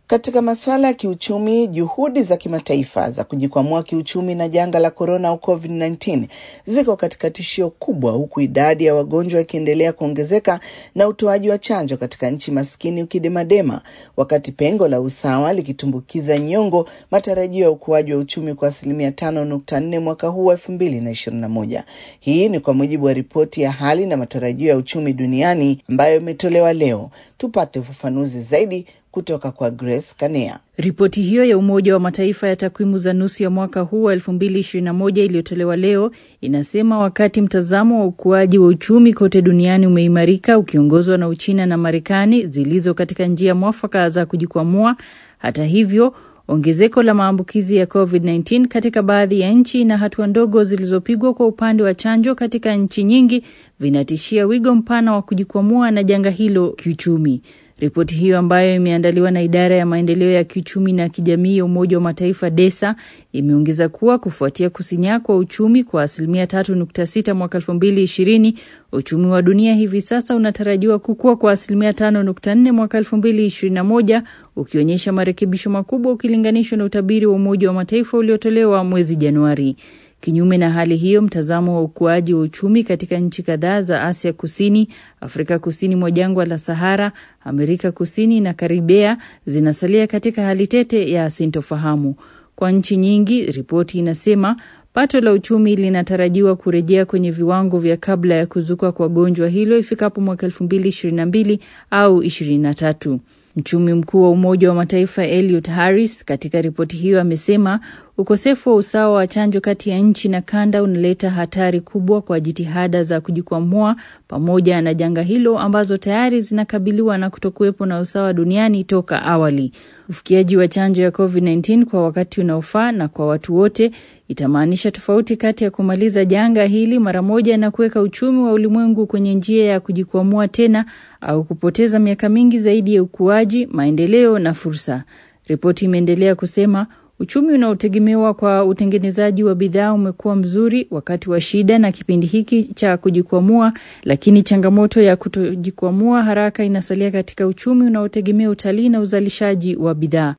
Katika masuala ya kiuchumi, juhudi za kimataifa za kujikwamua kiuchumi na janga la korona au COVID-19 ziko katika tishio kubwa, huku idadi ya wagonjwa ikiendelea kuongezeka na utoaji wa chanjo katika nchi maskini ukidemadema, wakati pengo la usawa likitumbukiza nyongo matarajio ya ukuaji wa uchumi kwa asilimia tano nukta nne mwaka huu wa elfu mbili na ishirini na moja. Hii ni kwa mujibu wa ripoti ya hali na matarajio ya uchumi duniani ambayo imetolewa leo. Tupate ufafanuzi zaidi kutoka kwa Grace Kanea. Ripoti hiyo ya Umoja wa Mataifa ya takwimu za nusu ya mwaka huu wa 2021 iliyotolewa leo inasema wakati mtazamo wa ukuaji wa uchumi kote duniani umeimarika ukiongozwa na Uchina na Marekani zilizo katika njia mwafaka za kujikwamua, hata hivyo ongezeko la maambukizi ya COVID-19 katika baadhi ya nchi na hatua ndogo zilizopigwa kwa upande wa chanjo katika nchi nyingi vinatishia wigo mpana wa kujikwamua na janga hilo kiuchumi. Ripoti hiyo ambayo imeandaliwa na idara ya maendeleo ya kiuchumi na kijamii ya Umoja wa Mataifa DESA imeongeza kuwa kufuatia kusinyaa kwa uchumi kwa asilimia tatu nukta sita mwaka elfu mbili ishirini uchumi wa dunia hivi sasa unatarajiwa kukua kwa asilimia tano nukta nne mwaka elfu mbili ishirini na moja ukionyesha marekebisho makubwa ukilinganishwa na utabiri wa Umoja wa Mataifa uliotolewa mwezi Januari. Kinyume na hali hiyo, mtazamo wa ukuaji wa uchumi katika nchi kadhaa za Asia Kusini, Afrika kusini mwa jangwa la Sahara, Amerika Kusini na Karibea zinasalia katika hali tete ya sintofahamu. Kwa nchi nyingi, ripoti inasema pato la uchumi linatarajiwa kurejea kwenye viwango vya kabla ya kuzuka kwa gonjwa hilo ifikapo mwaka elfu mbili ishirini na mbili au ishirini na tatu. Mchumi mkuu wa Umoja wa Mataifa Eliot Harris katika ripoti hiyo amesema ukosefu wa usawa wa chanjo kati ya nchi na kanda unaleta hatari kubwa kwa jitihada za kujikwamua pamoja na janga hilo ambazo tayari zinakabiliwa na kutokuwepo na usawa duniani toka awali. Ufikiaji wa chanjo ya COVID-19 kwa wakati unaofaa na kwa watu wote itamaanisha tofauti kati ya kumaliza janga hili mara moja na kuweka uchumi wa ulimwengu kwenye njia ya kujikwamua tena au kupoteza miaka mingi zaidi ya ukuaji, maendeleo na fursa. Ripoti imeendelea kusema uchumi unaotegemewa kwa utengenezaji wa bidhaa umekuwa mzuri wakati wa shida na kipindi hiki cha kujikwamua, lakini changamoto ya kutojikwamua haraka inasalia katika uchumi unaotegemea utalii na uzalishaji wa bidhaa.